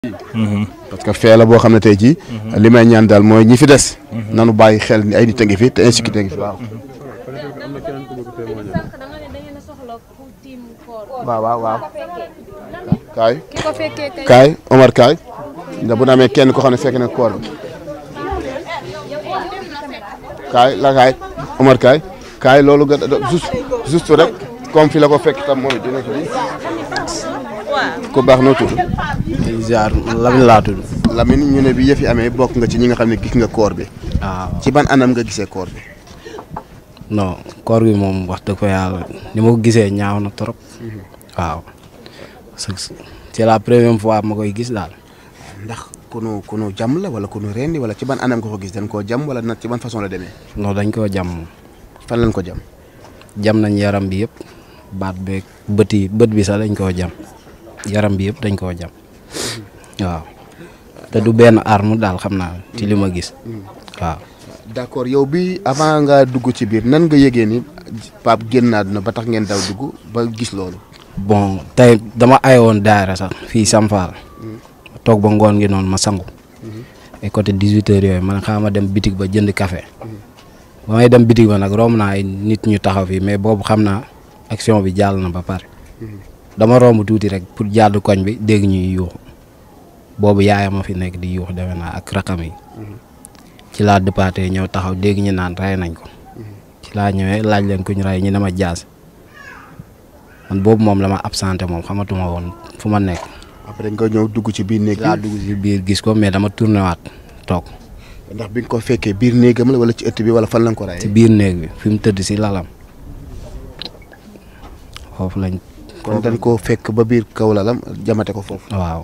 parce que fee la boo xam ne tey jii. li may ñaan daal mooy ñi fi des. nanu bàyyi xel ni ay nit a ngi fi te insécurité a ngi fi waaw. waaw waaw waaw. kaay ki ko fekkee kay kaay Omar kaay. ndax bu na amee kenn ko xam ne fekk na koor bi. kaay la kaay Omar kaay. kaay loolu nga juste juste rek comme fi la ko fekk tam mooy dina ko di. ku baax noo tudd. ziar Lamine laa tudd. Lamine ñu ne bi yëf yi amee bokk nga ci ñi nga xam ne gis nga koor bi. waaw ci ban anam nga gisee koor bi. non koor gi moom wax dëgg fa yàlla ni ma ko gisee ñaaw na trop. waaw parce que c'est la première fois ma koy gis daal. ndax kunu kunu jàmm la wala kunu rendi wala ci ban anam nga ko gis dañ koo jàmm wala nag ci ban façon la demee. non dañ koo jam moom fan lañ ko jàmm. jam nañ yaram bi yëpp baat beeg bët yi bët bi sax dañ koo jam yaram bi yëpp dañ koo jam waaw te du benn arme daal xam naa ci li ma gis waaw. d'accord yow bi avant nga dugg ci biir nan nga yëgee ni Pape génn àdduna ba tax ngeen daw dugg ba gis loolu. bon tey dama ayoon daara sax fii Samfal toog ba ngoon gi noonu ma sangu ay côté 18 heures yooyu man xaama dem bitig ba jënd café ba may dem bitig ba nag romb naa ay nit ñu taxaw fii mais boobu xam naa action bi jàll na ba pare dama romb tuuti rek pour jàdd koñ bi dégg ñuy yuuxu boobu yaayam a fi nekk di yuuxu defe naa ak rakam yi ci laa dëppaatee ñëw taxaw dégg ñu naan rey nañ ko ci laa ñëwee laaj leen ku ñu rey ñu ne ma jaas man boobu moom la ma absenté moom xamatuma woon fu ma nekk après nga ñëw dugg ci biir néeg laa bi dugg si biir gis ko mais dama tourné waat toog ndax bi nga ko fekkee biir néegam la wala ci ëtt bi wala fan lañ ko ci rayee. biir néeg bi fi mu tëdd si lalam foofu lañ kon dañ koo fekk ba biir kaw lalam jamate ko foofu. waaw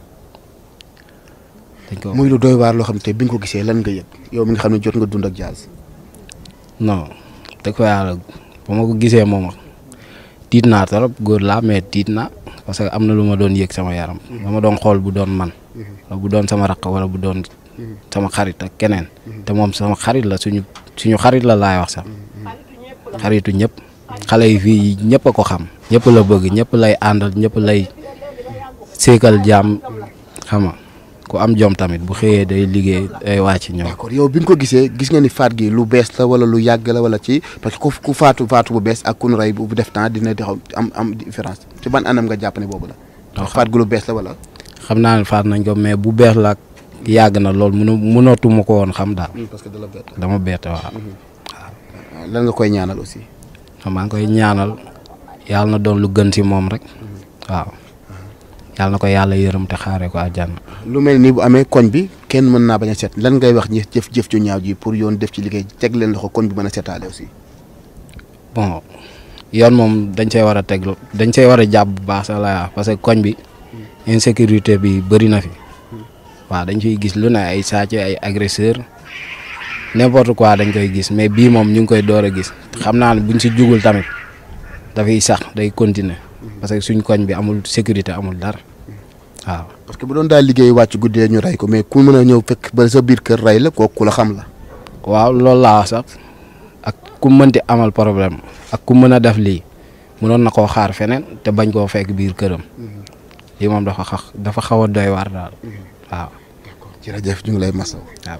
dañ ko muy lu doy waar loo xam te bi nga ko gisee lan nga yëg yow mi nga xam ne jot nga dund ak Diaz. non dëgg fa yàlla ba ma ko gisee moom tiit naa trop góor laa mais tiit naa parce que am na lu ma doon yëg sama yaram dama doon xool bu doon man wala bu doon sama raq wala bu doon sama xarit ak keneen te moom sama xarit la suñu suñu xarit la laay wax sax xaritu ñëpp xale yi fii ñëpp a ko xam ñëpp la bëgg ñëpp lay àndal ñëpp lay séekal jàmm xam nga ku am jom tamit bu xëyee day liggéey day wàcc ñëw d'accord yow bi nga ko gisee gis nga ni faat gi lu bees la wala lu yàgg la wala ci parce que ku ku faatu faatu bu bees ak ku nu rey bu def temps dina di xaw am am différence ci ban anam nga jàpp ne boobu la. ndax faat gu lu bees la wala. xam naa ne faat nañ ko mais bu bees la ak yàgg na lool mënu mënatuma ko woon xam daal parce que da la bett. dama bett waaw lan nga koy ñaanal aussi. maa ngi koy ñaanal yàlla na doon lu gën si moom rek waaw yàlla na ko yàlla yërëm te xaaree ko àjjana lu mel nii bu amee koñ bi kenn mën naa bañ a set lan ngay wax ñi jëf jëf ju ñaaw ji pour yoon def ci liggéey teg leen loxo koñ bi mën a setaale aussi. bon yoon moom dañ see war a teg dañ see war a jàpp bu baax sax la parce que koñ bi insécurité bi bëri na fi waaw dañ fiy gis lu ne ay sàcc ay agresseur n'importe quoi dañ koy gis mais bii moom ñu ngi koy door a gis xam naa ne buñ si jugul tamit dafay sax day continuer parce que suñ koñ bi amul sécurité amul dara waaw parce que bu doon daal liggéey wàcc guddee ñu rey ko mais ku mën a ñëw fekk ba sa biir kër rey la kooku ku la xam la. waaw loolu laa wax sax ak ku mënti amal problème ak ku mën a def lii mënoon na koo xaar feneen te bañ koo fekk biir këram lii moom dafa xax dafa xaw a doy waar daal waaw jërëjëf ñu ngi lay masaw. waaw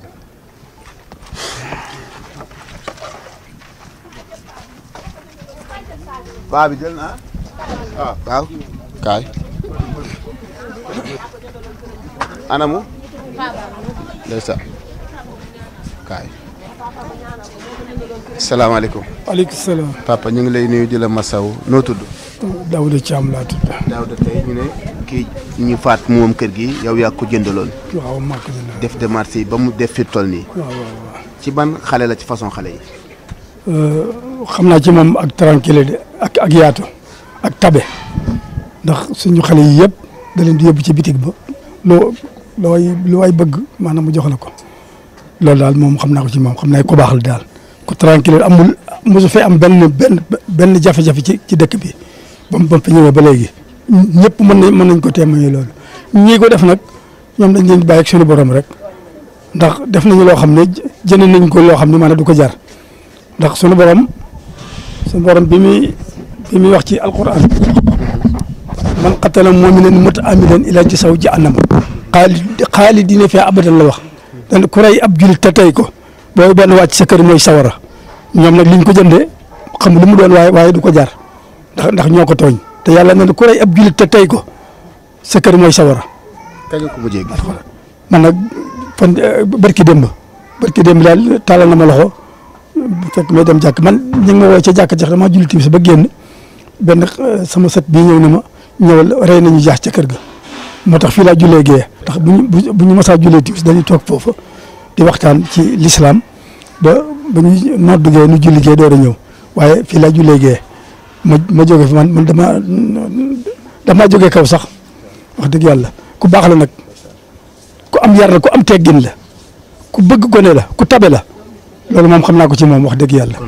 baa bi jël na ah waaw kaay anamu ndeysaan kaay salaamaaleykum aleykum salaam papa ñu ngi lay nuyu di la masaw noo tudd Daouda Thiam laa tudd Daouda tey ñu ne kii ñu faat moom kër gi yow yaa ko jëndaloon waaw màkk bi la def démarche yi ba mu def fi toll nii waaw waaw ci ban xale la ci façon xale yi waaw xam naa ci moom ak tranquille de ak ak yaatu ak tabe ndax suñu xale yi yëpp da leen di yóbbu ci bitig ba loo loo way lu waay bëgg maanaam mu jox la ko loolu daal moom xam naa ko ci moom xam naa ko baax la daal ku tranquille amul mosu fee am benn benn benn jafe-jafe ci ci dëkk bi ba mu ba mu fi ñëwee ba léegi ñëpp mën nañ mën nañ ko témoigner loolu ñii ko def nag ñoom dañ leen di bàyyi ak suñu borom rek ndax def nañu loo xam ne jënd nañ ko loo xam ne maanaam du ko jar ndax suñu borom suñu borom bi muy bi muy wax ci alquran man qatala mu'minan muta'ammidan ila jasaw jahannam xaali xaalidina fiha abadan la wax dan ku rey ab julit te tey ko booy benn wàcc sa kër mooy sawara ñoom nag liñ ko jëndee xam lu mu doon waaye waaye du ko jar ndax ndax ñoo ko tooñ te yàlla na ne ku rey ab julit te tey ko sa kër mooy sawara kañ nga ko mujjee gis. man nag fan barki démb barki démb daal taalal na ma loxo bu fekk may dem jàkk man ñu ngi ma woo ca jàkk jax damaa julli timis ba génn benn eh, sama sët bii ñëw ne ma ñëwal rey nañu jaax ca kër ga moo tax fii laa jullee gee ndax bu ñu bu bu ñu masaa jullee timis dañuy toog foofu di waxtaan ci lislaam ba ba ñuy noddu gee nu julli gee door a ñëw waaye fii laa jullee gee ma ma jóge fi man man dama damaa jógee kaw sax wax dëgg yàlla ku baax la nag ku am yar la ku am teggin la ku bëgg gone la ku tabe la loolu moom xam naa ko ci moom wax dëgg yàlla